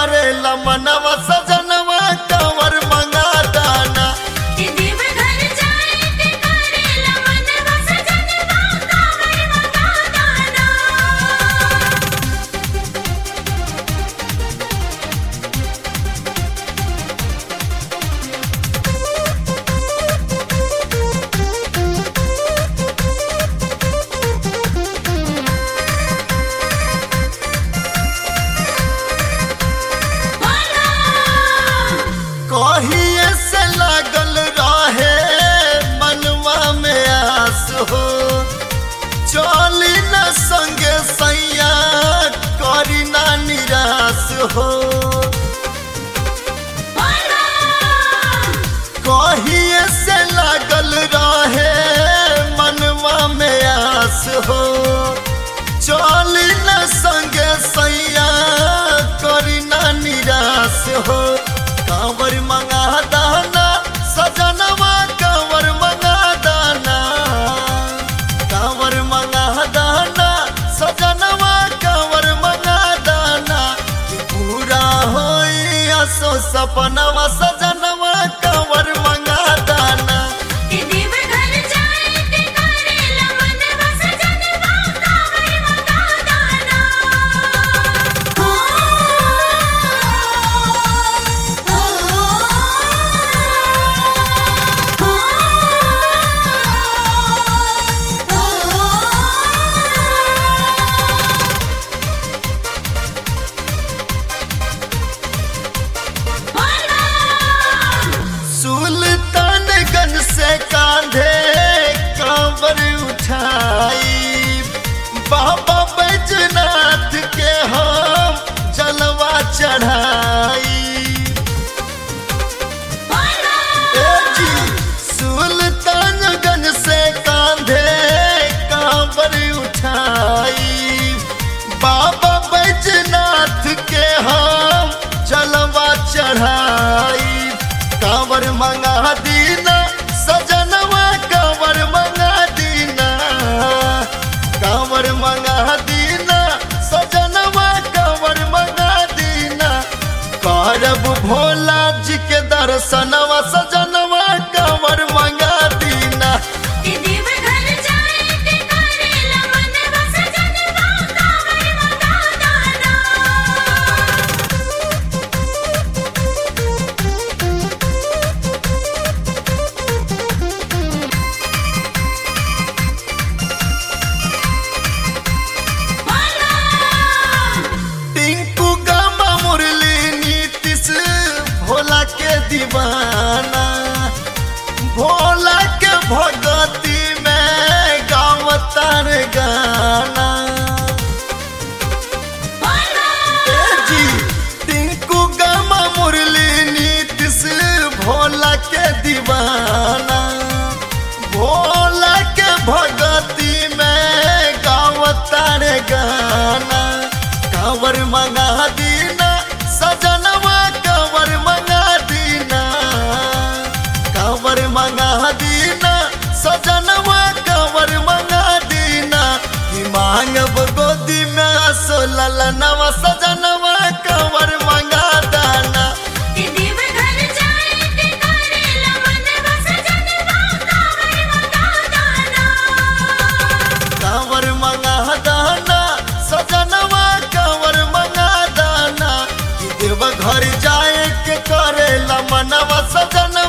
करेला मनवा सजनवा कंवर मंगा दाना कि देव घर जाए के करेला मनवा सजनवा कांवर मंगा दाना कहिए से लागल रहे मनवा में आस हो चली न संगे सैया करी ना निराश हो कहिए से लागल रहे मनवा में आस हो चली न संगे सैया करी ना निराश हो कांवर मंगा दाना सजनवा कांवर मंगा दाना कांवर मंगा दाना सजनवा कांवर मंगा दाना कि पूरा होई असो सपनवा सजनवा कांवर मंगा दाना कि देव घर जाए के करेला मनवा सजनवा कांवर मंगा दाना हो सुल्तानगंज से कांधे कांवर उठाई बाबा बैजनाथ के हम जलवा चढ़ाई ए जी, सुल्तानगंज से कांधे कांवर उठाई बाबा बैजनाथ के हम जलवा चढ़ाई कांवर मंगा दीना सजनवा कांवर मंगा दीना कांवर मंगा दीना सजनवा कांवर मंगा दीना करब भोला जी के दर्शनवा सजनवा कांवर मंगा दीना कि देव घर जाए के करेला मनवा सजनवा कांवर मंगा दाना टिंकू गामा मुरली नीतीश भोला के दीवाना भोला के भगती में गावतार गाना ए जी टिंकू गामा मुरली नीतीश भोला के दीवाना भोला के भगती में गावतार गाना कांवर मंगा दीना सजनवा कांवर मंगा दीना कांवर मंगा दीना सजनवा कांवर मंगा दीना कि मांगब गोदी में असो ललनवा सजनवा कांवर मंगा दाना कि देव घर जाए के करेला मनवा सजनवा कांवर मंगा दाना कांवर मंगा दाना सजनवा कांवर मंगा दाना कि देव घर जाए के करेला मनवा सजनवा